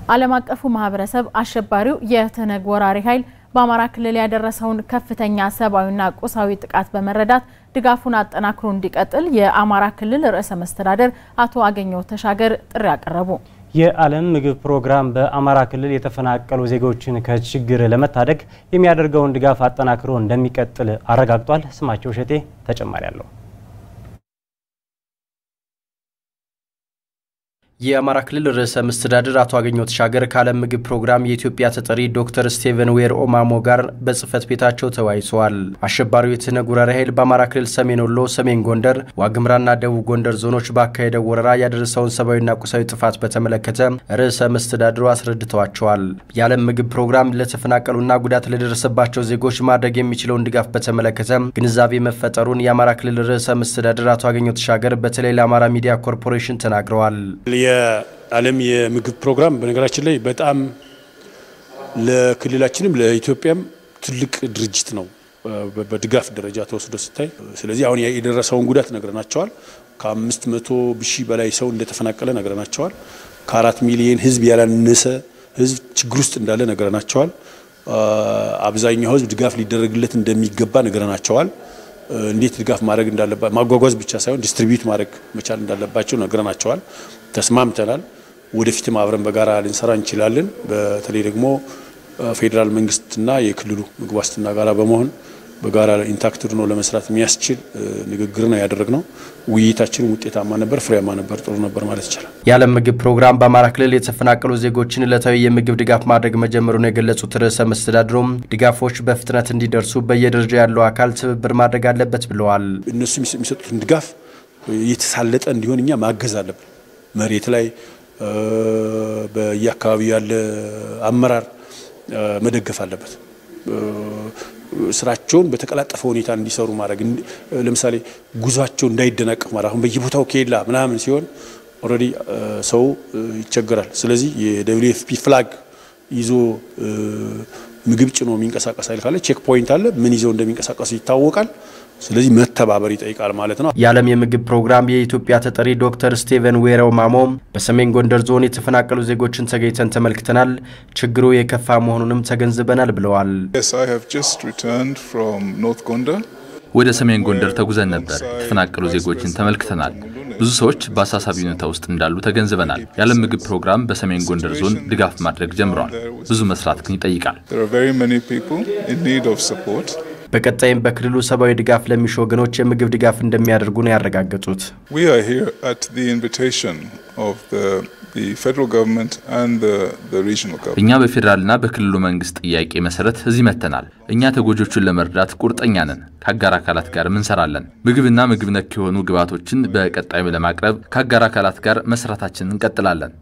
ዓለም አቀፉ ማህበረሰብ አሸባሪው የትነግ ወራሪ ኃይል በአማራ ክልል ያደረሰውን ከፍተኛ ሰብአዊና ቁሳዊ ጥቃት በመረዳት ድጋፉን አጠናክሮ እንዲቀጥል የአማራ ክልል ርዕሰ መስተዳደር አቶ አገኘሁ ተሻገር ጥሪ አቀረቡ። የዓለም ምግብ ፕሮግራም በአማራ ክልል የተፈናቀሉ ዜጎችን ከችግር ለመታደግ የሚያደርገውን ድጋፍ አጠናክሮ እንደሚቀጥል አረጋግጧል። ስማቸው እሸቴ ተጨማሪ አለው። የአማራ ክልል ርዕሰ መስተዳድር አቶ አገኘሁ ተሻገር ከዓለም ምግብ ፕሮግራም የኢትዮጵያ ተጠሪ ዶክተር ስቴቨን ዌር ኦማሞ ጋር በጽህፈት ቤታቸው ተወያይተዋል። አሸባሪው የትነግ ወራሪ ኃይል በአማራ ክልል ሰሜን ወሎ፣ ሰሜን ጎንደር፣ ዋግምራና ደቡብ ጎንደር ዞኖች ባካሄደው ወረራ ያደረሰውን ሰብአዊና ቁሳዊ ጥፋት በተመለከተ ርዕሰ መስተዳድሩ አስረድተዋቸዋል። የዓለም ምግብ ፕሮግራም ለተፈናቀሉና ጉዳት ለደረሰባቸው ዜጎች ማድረግ የሚችለውን ድጋፍ በተመለከተ ግንዛቤ መፈጠሩን የአማራ ክልል ርዕሰ መስተዳድር አቶ አገኘሁ ተሻገር በተለይ ለአማራ ሚዲያ ኮርፖሬሽን ተናግረዋል። የዓለም የምግብ ፕሮግራም በነገራችን ላይ በጣም ለክልላችንም ለኢትዮጵያም ትልቅ ድርጅት ነው በድጋፍ ደረጃ ተወስዶ ሲታይ። ስለዚህ አሁን የደረሰውን ጉዳት ነግረናቸዋል። ከአምስት መቶ ሺህ በላይ ሰው እንደተፈናቀለ ነግረናቸዋል። ከአራት ሚሊዮን ሕዝብ ያላነሰ ሕዝብ ችግር ውስጥ እንዳለ ነግረናቸዋል። አብዛኛው ሕዝብ ድጋፍ ሊደረግለት እንደሚገባ ነግረናቸዋል። እንዴት ድጋፍ ማድረግ እንዳለባቸው ማጓጓዝ ብቻ ሳይሆን ዲስትሪቢዩት ማድረግ መቻል እንዳለባቸው ነግረናቸዋል። ተስማምተናል። ወደፊትም አብረን በጋራ ልንሰራ እንችላለን። በተለይ ደግሞ ፌዴራል መንግስትና የክልሉ ምግብ ዋስትና ጋራ በመሆን በጋራ ኢንታክት ሆኖ ለመስራት የሚያስችል ንግግር ነው ያደረግነው። ውይይታችን ውጤታማ ነበር፣ ፍሬያማ ነበር፣ ጥሩ ነበር ማለት ይቻላል። የዓለም ምግብ ፕሮግራም በአማራ ክልል የተፈናቀሉ ዜጎችን ዕለታዊ የምግብ ድጋፍ ማድረግ መጀመሩን የገለጹት ርዕሰ መስተዳድሩም ድጋፎች በፍጥነት እንዲደርሱ በየደረጃ ያለው አካል ትብብር ማድረግ አለበት ብለዋል። እነሱ የሚሰጡትን ድጋፍ የተሳለጠ እንዲሆን እኛ ማገዝ አለብን። መሬት ላይ በየአካባቢው ያለ አመራር መደገፍ አለበት። ስራቸውን በተቀላጠፈ ሁኔታ እንዲሰሩ ማድረግ ለምሳሌ ጉዟቸው እንዳይደናቀፍ ማለት አሁን በየቦታው ከሄላ ምናምን ሲሆን ኦልሬዲ ሰው ይቸገራል። ስለዚህ የደብሊው ኤፍ ፒ ፍላግ ይዞ ምግብ ጭኖ የሚንቀሳቀስ ኃይል ካለ ቼክ ፖይንት አለ። ምን ይዘው እንደሚንቀሳቀሱ ይታወቃል። ስለዚህ መተባበር ይጠይቃል ማለት ነው። የዓለም የምግብ ፕሮግራም የኢትዮጵያ ተጠሪ ዶክተር ስቴቨን ዌረው ማሞ በሰሜን ጎንደር ዞን የተፈናቀሉ ዜጎችን ተገኝተን ተመልክተናል፣ ችግሩ የከፋ መሆኑንም ተገንዝበናል ብለዋል። ወደ ሰሜን ጎንደር ተጉዘን ነበር። የተፈናቀሉ ዜጎችን ተመልክተናል። ብዙ ሰዎች በአሳሳቢ ሁኔታ ውስጥ እንዳሉ ተገንዝበናል። የዓለም ምግብ ፕሮግራም በሰሜን ጎንደር ዞን ድጋፍ ማድረግ ጀምሯል። ብዙ መስራት ግን ይጠይቃል። በቀጣይም በክልሉ ሰብአዊ ድጋፍ ለሚሹ ወገኖች የምግብ ድጋፍ እንደሚያደርጉ ነው ያረጋገጡት። እኛ በፌዴራልና በክልሉ መንግስት ጥያቄ መሰረት እዚህ መጥተናል። እኛ ተጎጆቹን ለመርዳት ቁርጠኛ ነን። ከአጋር አካላት ጋር እንሰራለን። ምግብና ምግብ ነክ የሆኑ ግብዓቶችን በቀጣይም ለማቅረብ ከአጋር አካላት ጋር መስራታችንን እንቀጥላለን።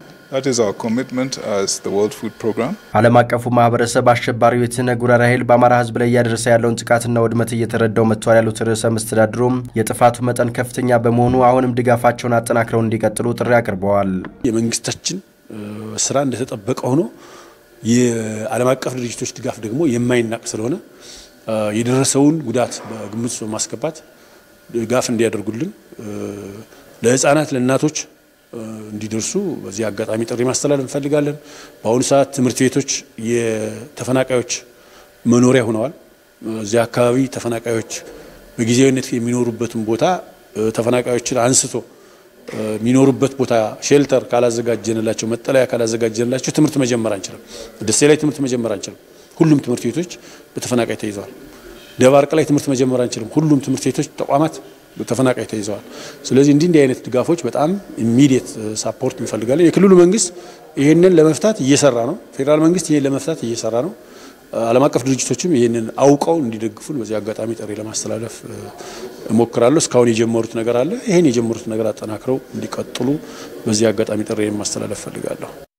ዓለም አቀፉ ማህበረሰብ አሸባሪው የትነግ ወራሪ ኃይል በአማራ ሕዝብ ላይ እያደረሰ ያለውን ጥቃትና ውድመት እየተረዳው መጥቷል ያሉት ርዕሰ መስተዳድሩም የጥፋቱ መጠን ከፍተኛ በመሆኑ አሁንም ድጋፋቸውን አጠናክረው እንዲቀጥሉ ጥሪ አቅርበዋል። የመንግስታችን ስራ እንደተጠበቀ ሆኖ የዓለም አቀፍ ድርጅቶች ድጋፍ ደግሞ የማይናቅ ስለሆነ የደረሰውን ጉዳት በግምት በማስገባት ድጋፍ እንዲያደርጉልን ለህፃናት፣ ለእናቶች እንዲደርሱ በዚህ አጋጣሚ ጥሪ ማስተላለፍ እንፈልጋለን። በአሁኑ ሰዓት ትምህርት ቤቶች የተፈናቃዮች መኖሪያ ሆነዋል። እዚያ አካባቢ ተፈናቃዮች በጊዜያዊነት የሚኖሩበትን ቦታ ተፈናቃዮችን አንስቶ የሚኖሩበት ቦታ ሼልተር ካላዘጋጀንላቸው፣ መጠለያ ካላዘጋጀንላቸው ትምህርት መጀመር አንችልም። ደሴ ላይ ትምህርት መጀመር አንችልም። ሁሉም ትምህርት ቤቶች በተፈናቃይ ተይዘዋል። ደባርቅ ላይ ትምህርት መጀመር አንችልም። ሁሉም ትምህርት ቤቶች ተቋማት ተፈናቃይ ተይዘዋል። ስለዚህ እንዲህ እንዲህ አይነት ድጋፎች በጣም ኢሚዲየት ሳፖርት እንፈልጋለን። የክልሉ መንግስት ይህንን ለመፍታት እየሰራ ነው። ፌዴራል መንግስት ይህን ለመፍታት እየሰራ ነው። ዓለም አቀፍ ድርጅቶችም ይህንን አውቀው እንዲደግፉን በዚህ አጋጣሚ ጥሪ ለማስተላለፍ እሞክራለሁ። እስካሁን የጀመሩት ነገር አለ። ይህን የጀመሩት ነገር አጠናክረው እንዲቀጥሉ በዚህ አጋጣሚ ጥሪ ማስተላለፍ እፈልጋለሁ።